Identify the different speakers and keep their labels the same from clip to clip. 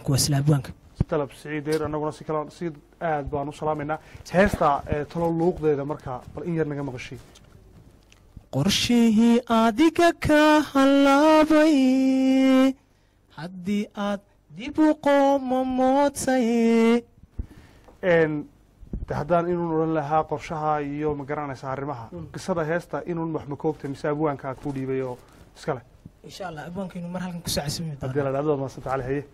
Speaker 1: abwaanku waa isla abwaanka
Speaker 2: dalab siciid deer annaguna si kale si aad baan u salaamaynaa heesta ee talo luuqdeeda markaa bal in yar naga maqashay
Speaker 1: qorshihii adiga ka halaabay haddii aad dib u qoomamootay
Speaker 2: Een, de haddaan inuun odhan lahaa qorshaha iyo ma garanaysa arrimaha qisada heesta inuun wax ma koogtay mise abwaankaa ku dhiibay oo iskale
Speaker 1: insha allah abwaankaynu mar halkan ku saacasami
Speaker 2: haddii la dhahdo maasanta cali haye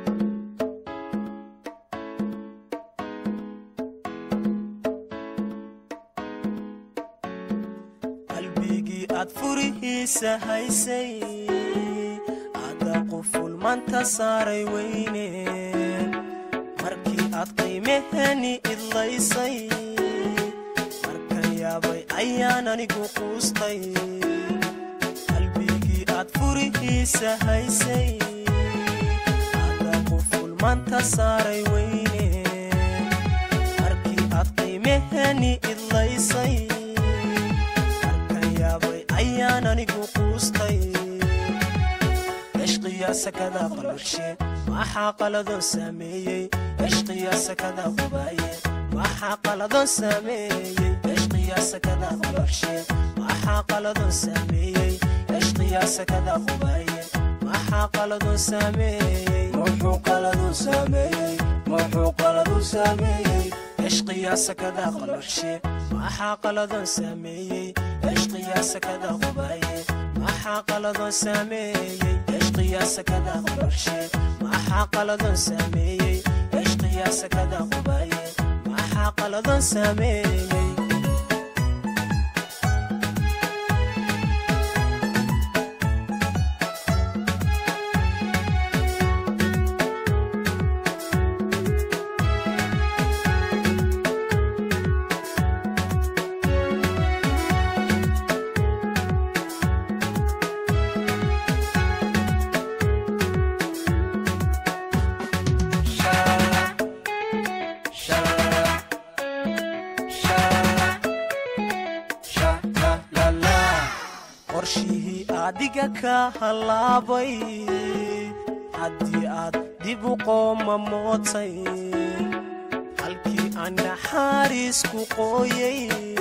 Speaker 3: qalbigii aad furihiisa haysay adaa quful manta saaray weyne markii aad qiimahani idlaysay markan yaabay ayaan anigu quustay qalbigii aad furihiisa haysay adaa quful manta saaray weyne markii aad qiimahani idlaysay markan yaabay ayaan anigu quustay cishqiya sakada qalurshe maxaa qaladon sameeyey cishqiya sakada qubaaye maxaa qaladon sameeyey cishqiya sakada qalurshe maxaa qaladon sameeyey cishqiya sakada qubaaye maxaa qaladon sameeyey muxuu qaladon sameeyey muxuu qaladon sameeyey cishqiya sakada qalurshe maxaa qaladon sameeyey cishqiya sakada qubaaye maxaa qaladon sameeyey cishqiya sakada qalurshe maxaa qaladon sameeyey cishqiya sakada qubaaye maxaa qaladon sameeyey qorshihii adiga ka halaabay haddii aad dib u qoomamootay halkii aan naxariisku qooyay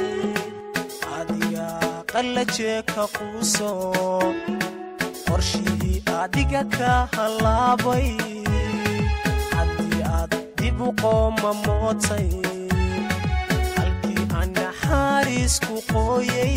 Speaker 3: adiga qallajee ka quuso qorshihii adiga ka halaabay haddii aad dib u qoomamootay halkii aan naxariisku qooyay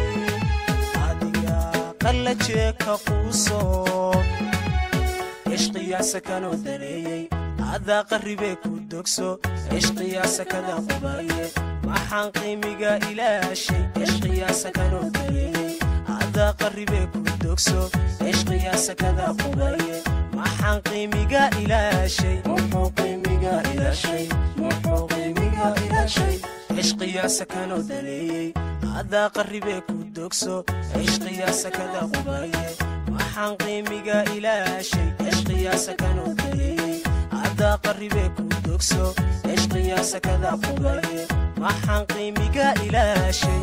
Speaker 3: adiga qallajee ka quuso cishqiyaa sakanoo daneeyey adaa qarribee ku dogso cishqiyaa sakada qubaaye maxaan qiimiga ilaashay cishqiyaa sakanoo daneeyey adaa qarribee ku dogso cishqiyaa sakada qubaaye maxaan qiimiga ilaashay muxuu qiimiga ilaashay muxuu qiimiga ilaashay cishqiyaa sakanoo daneeyey adaa qarribee ku dogso cishqiyaa sakada qubaaye maxaan qiimiga ilaashay cishqiyaa sakanoo daneeyey adaa qarribee ku dogso cishqiyaa sakada qubaaye maxaan qiimiga ilaashay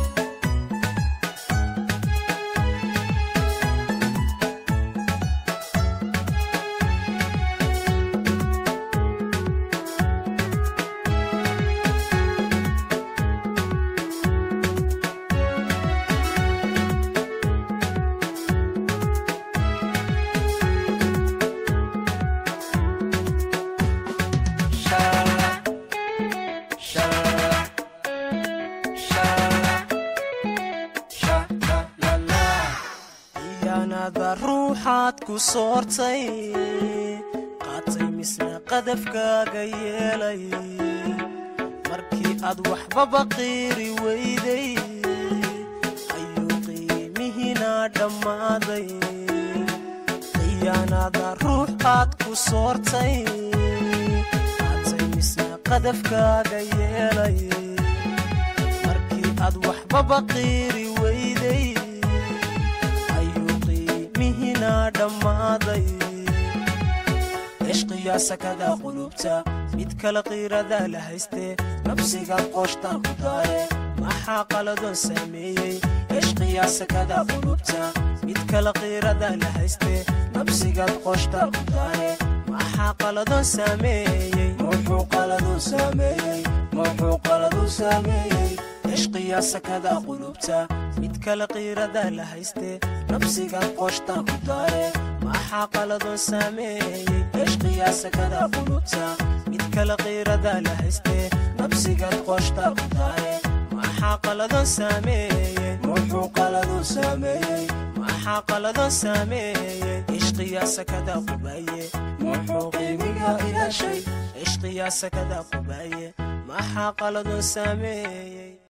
Speaker 3: iyaanada ruuxaad ku soortay qaatay misna qadafkaaga yeelay markii aad waxbaba qiiri weyday ayuu qiimihiina dhammaaday iyaanada ruuxaad ku soortay qaatay misna qadafkaaga yeelay markii aad waxbaba qiiri weyday ayuu qiimihiina dhammaaday cishqiyaa sakada qulubta mid kale qiirada la haystee nabsigaad qooshtaa ku daare maxaa qaladon sameeyey cishqiyaa sakada qulubta mid kale qiirada la haystee nabsigaad qooshtaa ku daare maxaa maxaa qaladon saameeyey muxuu qaladu saameeyey muxuu qaladu saameeyey cishqiyaa sakada qulubta mid kale qiirada la haystee nabsiga qooshta ku daare maxaa qaladon saameeyey cishqiyaa sakada qulubta mid kale qiirada la haystee nabsigaad qooshta ku daare maxaa qaladon saameeyey muxuu qaladu saameeyey maxaa qaladon saameeyey cishqiyaa sakada qubaye muxuu qiimiga ilaashay cishqiyaa sakada qubaye maxaa qaladon saameeyey